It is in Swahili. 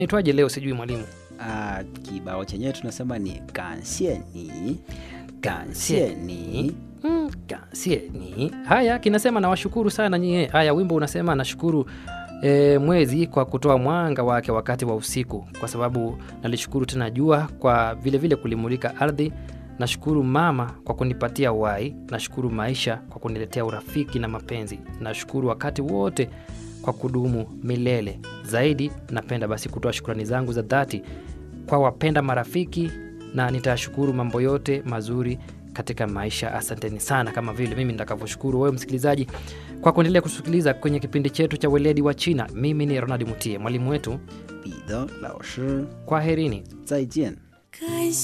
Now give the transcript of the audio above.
Naitwaje leo sijui mwalimu. Ah, kibao chenyewe tunasema ni kansie ni kansie ni Mm, kansie ni haya kinasema nawashukuru sana nyie. Haya, wimbo unasema nashukuru e, mwezi kwa kutoa mwanga wake wakati wa usiku, kwa sababu nalishukuru tena jua kwa vilevile vile kulimulika ardhi. Nashukuru mama kwa kunipatia uhai. Nashukuru maisha kwa kuniletea urafiki na mapenzi. Nashukuru wakati wote kwa kudumu milele. Zaidi napenda basi kutoa shukrani zangu za dhati kwa wapenda marafiki na nitashukuru mambo yote mazuri katika maisha. Asanteni sana, kama vile mimi nitakavyoshukuru wewe msikilizaji kwa kuendelea kusikiliza kwenye kipindi chetu cha weledi wa China. Mimi ni Ronald Mutie, mwalimu wetu. 彼得老师， Kwaherini. 再见。 感